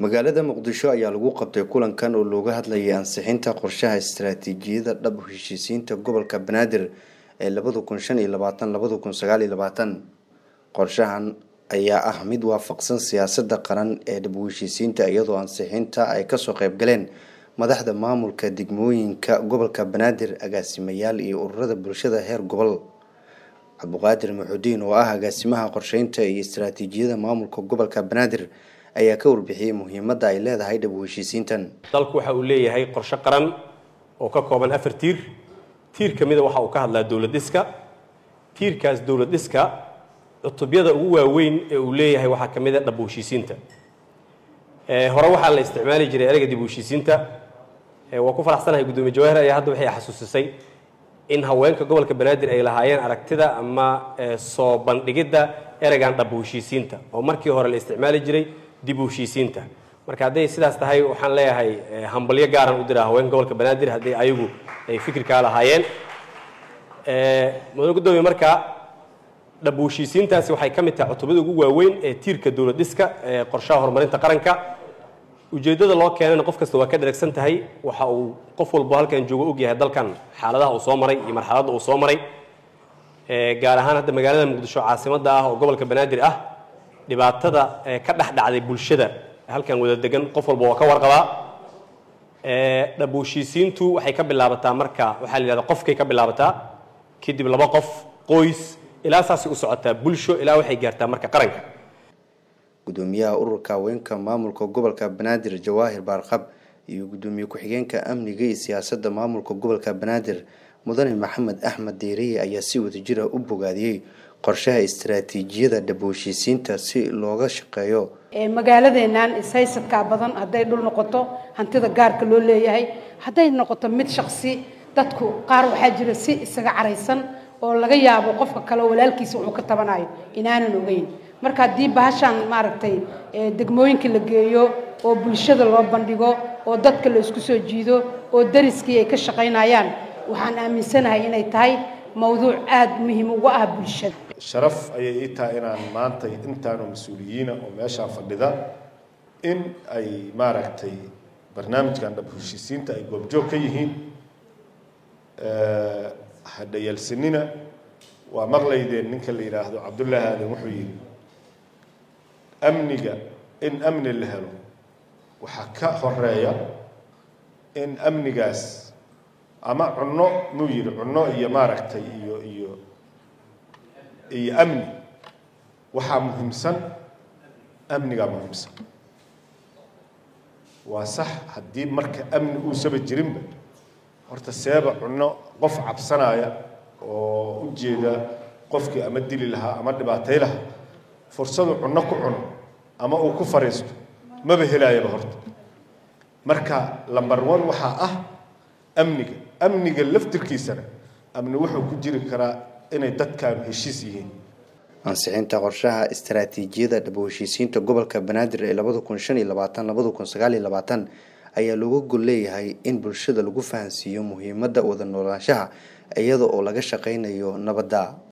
magaalada muqdisho ayaa lagu qabtay kulankan oo looga hadlayay ansixinta qorshaha istaraatiijiyada dhab heshiisiinta gobolka banaadir ee labada kun shan iyo labaatan labada kun sagaal iyo labaatan qorshahan ayaa ah mid waafaqsan siyaasada qaran ee dhab heshiisiinta iyadoo ansixinta ay kasoo qeyb galeen madaxda maamulka degmooyinka gobolka banaadir agaasimayaal iyo ururada bulshada heer gobol cabduqaadir maxudiin oo ah agaasimaha qorsheynta iyo istaraatiijiyada maamulka gobolka banaadir ayaa ka warbixiyey muhiimadda ay leedahay dhab heshiisiintan dalku waxa uu leeyahay qorshe qaran oo ka kooban afar tiir tiir ka mida waxa uu ka hadlaa dowlad dhiska tiirkaas dowlad dhiska cutubyada ugu waaweyn ee uu leeyahay waxaa ka mid a dhab heshiisiinta hore waxaa la isticmaali jiray ereyga dib heshiisiinta waa ku faraxsanahay guddoomiye jawahir ayaa hadda waxay xasuusisay in haweenka gobolka banaadir ay lahaayeen aragtida ama soo bandhigidda ereygan dhab heshiisiinta oo markii hore la isticmaali jiray dib u heshiisiinta marka hadday sidaas tahay waxaan leeyahay hambalyo gaaran u diraa haweenka gobolka banaadir haddii ayagu ay fikirkaa lahaayeen mudane guddoomiye marka dhab heshiisiintaasi waxay ka mid tahay cutubada ugu waaweyn ee tiirka dowlad dhiska ee qorshaha horumarinta qaranka ujeeddada loo keenana qof kasta waa ka dheragsan tahay waxa uu qof walbo halkan joogo og yahay dalkan xaaladaha uu soo maray iyo marxaladda uu soo maray gaar ahaan hadda magaalada muqdisho caasimadda ah oo gobolka banaadir ah dhibaatada ka dhex dhacday bulshada halkan wada degan qof walba waa ka warqabaa dhab heshiisiintu waxay ka bilaabataa marka waxaa la yidhahda qofkay ka bilaabataa kadib laba qof qoys ilaa saasay u socotaa bulsho ilaa waxay gaartaa marka qaranka gudoomiyaha ururka haweenka maamulka gobolka banaadir jawaahir baarqab iyo gudoomiye ku-xigeenka amniga iyo siyaasadda maamulka gobolka banaadir mudane maxamed axmed deeriye ayaa si wadajira u bogaadiyey qorshaha istaraatiijiyada dhab heshiisiinta si looga shaqeeyo magaaladeennan ishaysadkaa badan hadday dhul noqoto hantida gaarka loo leeyahay hadday noqoto mid shaqsi dadku qaar waxaa jira si isaga caraysan oo laga yaabo qofka kale walaalkiisa wuxuu ka tabanayo inaanan ogeyn marka haddii bahashaan maaragtay degmooyinka la geeyo oo bulshada loo bandhigo oo dadka la isku soo jiido oo dariskii ay ka shaqaynayaan waxaan aaminsanahay inay tahay mawduuc aada muhiim uga ah bulshada sharaf ayay ii tahay inaan maanta intaanu mas-uuliyiina oo meeshaa fadhida in ay maaragtay barnaamijkan dhab heshiisiinta ay goobjoog ka yihiin hadhayalsanina waa maqlaydeen ninka la yidhaahdo cabdullaahi aadan wuxuu yidhi amniga in amni la helo waxaa ka horeeya in amnigaas ama cunno muu yidhi cunno iyo maaragtay iyo iyo iyo amni waxaa muhiimsan amnigaa muhiimsan waa sax haddii marka amni uusaba jirinba horta seeba cunno qof cabsanaya oo u jeeda qofkii ama dili lahaa ama dhibaatay lahaa fursadu cunno ku cuno ama uu ku fariisto maba helaayaba horta marka lamber one waxaa ah amniga amniga laftirkiisana amni wuxuu ku jiri karaa inay dadkaanu heshiis yihiin ansixinta qorshaha istaraatiijiyada dhab heshiisiinta gobolka banaadir ee labada kun shan iyo labaatan labada kun sagaal iyo labaatan ayaa looga gol leeyahay in bulshada lagu fahansiiyo muhiimadda wada noolaanshaha iyada oo laga shaqaynayo nabadda